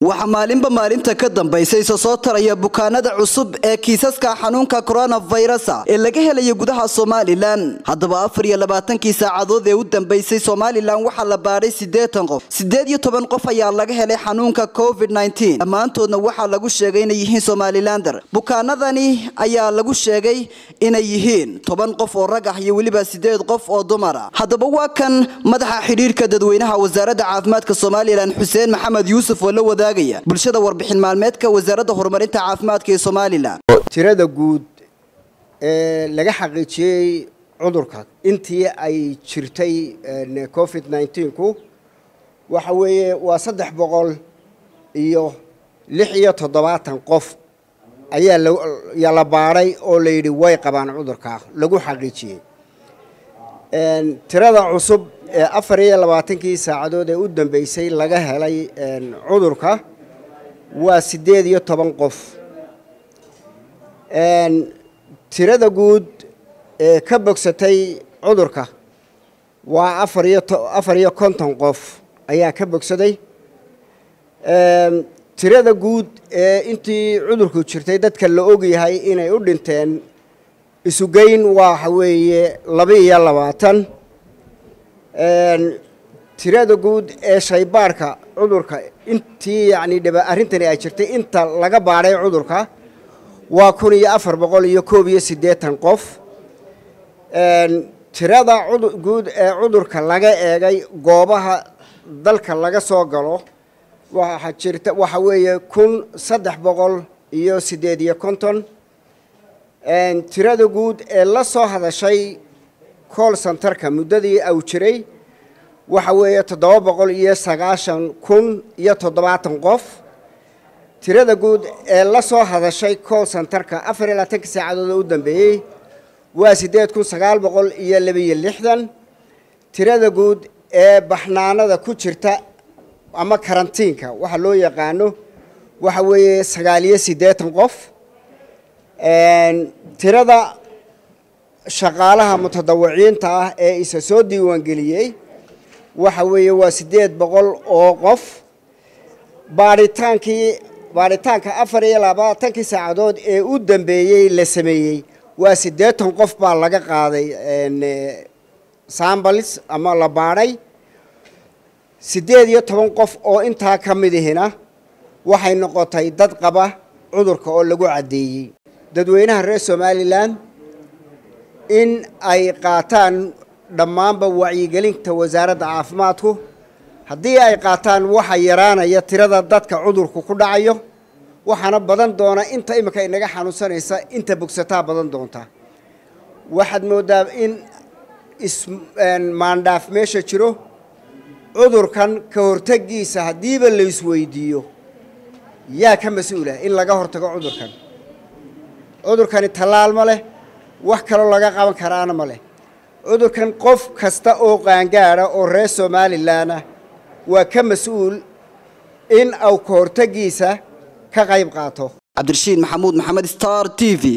waxaa maalinba maalinta ka dambaysa isa soo taraya bukaanada cusub ee kiisaska xanuunka coronavirusa ee laga helaya gudaha somalilan haddaba afar iyo labaatankii saacadood ee u dambeysay somalilan waxaa la baadhay siddeetan qof siddeed iyo toban qof ayaa laga helay xanuunka covid nneteen dhammaantoodna waxaa lagu sheegay inay yihiin somalilander bukaanadani ayaa lagu sheegay inay yihiin toban qof oo rag ah iyo weliba siddeed qof oo dumar ah haddaba waa kan madaxa xidhiirka dadweynaha wasaaradda caafimaadka somalilan xuseen maxamed yuusuf oo la wadaagaya bulshada warbixin maalmeedka wasaaradda horumarinta caafimaadka ee somalilan tirada guud ee laga xaqiijiyey cudurka intii ay jirtay covid nneteen-ku waxa weeye waa saddex boqol iyo lix iyo toddobaatan qof ayaa yaa la baadhay oo la yidhi way qabaan cudurka lagu xaqiijiyey tirada cusub ee afar iyo labaatankii saacadood ee u dambeysay laga helay cudurka waa siddeed iyo toban qof tirada guud ee ka bogsatay cudurka waa afar iyo afar iyo konton qof ayaa ka bogsaday tirada guud ee intii cudurku jirtay dadka la ogyahay inay u dhinteen isugeyn waxa weeye laba iyo labaatan tirada guud ee shaybaarhka cudurka intii yacni dhiba arrintani ay jirtay inta laga baadhay cudurka waa kun iyo afar boqol iyo koob iyo siddeetan qof tirada guud ee cudurka laga eegay goobaha dalka laga soo galo waxaa jirta waxa weeye kun saddex boqol iyo siddeed iyo konton tirada guud ee la soo hadashay cool centerka muddadii au jiray waxa weeye toddoba boqol iyo sagaashan kun iyo toddobaatan qof tirada guud ee la soo hadashay cool centerka afar iyo labaatanka saacadood oo u dambeeyey waa siddeed kun sagaal boqol iyo labaiyo lixdan tirada guud ee baxnaanada ku jirta ama karantiinka waxa loo yaqaano waxa weeye sagaal iyo siddeetan qof tirada shaqaalaha mutadawiciinta ah ee isa soo diiwaangeliyey waxa weeye waa siddeed boqol oo qof baadhitaankii baadhitaanka afar iyo labaatankii saacadood ee u dambeeyey la sameeyey waa siddeetan qof baa laga qaaday sambals ama la baadhay siddeed iyo toban qof oo intaa ka midihina waxay noqotay dad qaba cudurka oo lagu caddeeyey dadweynaha reer somalilan in ay qaataan dhammaanba wacyigelinta wasaaradda caafimaadku haddii ay qaataan waxa yaraanaya tirada dadka cudurku ku dhacayo waxaana badan doona inta imika inaga xanuunsanaysa inta bogsataa badan doonta waxaad moodaa in ismaandhaaf meesha jiro cudurkan ka hortagiisa haddiiba la isweydiiyo yaa ka mas-uula in laga hortago cudurkan cudurkani tallaal ma leh wax kaloo laga qaban karaana ma leh cudurkan qof kasta oo qaangaada oo reer somalilanah waa ka mas-uul in au ka hortagiisa ka qayb qaato cabdirashiid maxamuud maxamed star t v